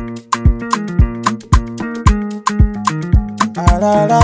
Arara.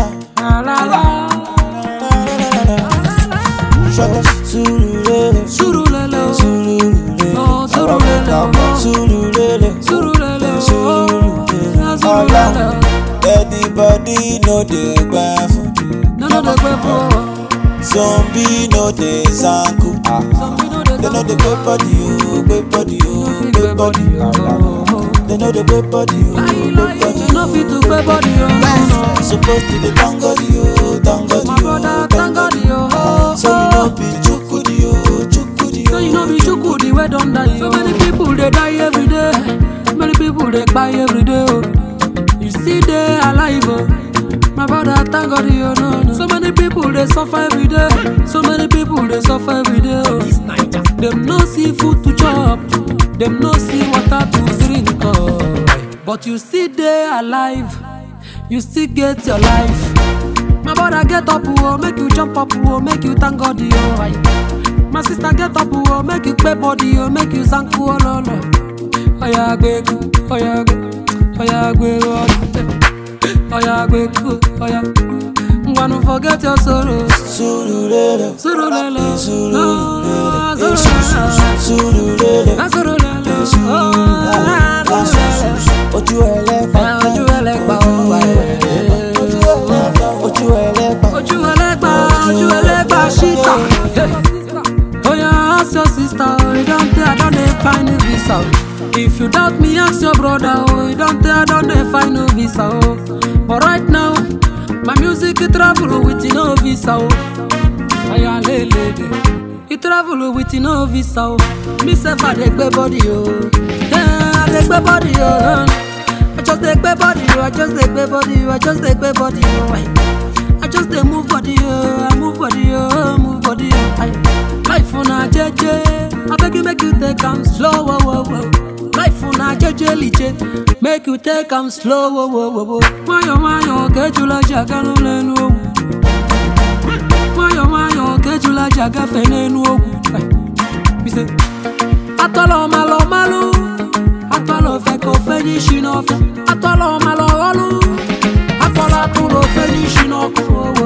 Shut Surulere. Surulele o. Surulere. Oh, Surulele o. Surulere. Surulele o. Surulere. Ah, Surulele o. Everybody know the gbafun. No, no, dey pay for. Zombie know the zanku. Some we know dey They know the talk. good body, oh, good body, oh, No fit good pay body. body, oh. They know the good body, oh, Lie, good lie, body. you no fit to pay body, oh, no, no. Supposed to be thank God, oh, thank God, My oh, brother, thank God, oh. So you know be chukudi, oh, chukudi, So you know be chukudi wey don die. So many people dey die every day. Many people dey kpai every day. Oh. You still dey alive, oh. My brother, thank God, you no no. So many people dey suffer every day. So many people dey suffer every day. Oh. Dem no see food to chop. Dem no see water to drink. Oh. But you still dey alive. You still get your life. My brother, get up, oh, make you jump up, oh, make you thank God, oh. Aye. My sister get up, oh, make you pay body, oh, make you thank oh, no, no. Oya gbe ku, oya gbe, oya gbe oh, oya gbe ku, oya. Ngwanu forget your sorrow. Surulere, Surulele, no, surulere, surulele, surulere, na surulele, oh, na surulele. ojú ẹlẹ́pà, Ojú ẹlẹ́gbà ó wà ẹ̀. ojú ẹlẹ́pà, ojú ẹlẹ́pà. ojú ẹlẹ́gbà ojú ẹlẹ́gbà ṣíta. oya ask your sister o you don tey i don dey find a visa o. if you doubt me ask your brother o you don tey i don dey find no visa o. but right now my music e travel with no visa o. oya lelele e travel with no visa o. me sef i dey gbe body o. Yeah, i dey gbe body o. I just dey gbe body o, I just dey gbe body o, I just dey gbe body o. Aye. I just dey move body o, I move body o, move body o. Aye. Life una jeje, abeg you make you take am slow, wo wo wo. Life una jeje liche, make you take am slow, wo wo wo wo. Nwayọ̀ nwayọ̀ kejula jaga no lẹ́nu ogun. Nwayọ̀ nwayọ̀ kejula jaga fẹ́ n'enu ogun. Aye. Me say, atọ́lọ́ malọ malụ atọ́lọ́ fẹ́ kó fẹ́ ní ṣínà ọ̀fẹ́ atọ́lọ́ malọ ọlụ akọ́lá tó lọ fẹ́ ní ṣínà ọkụ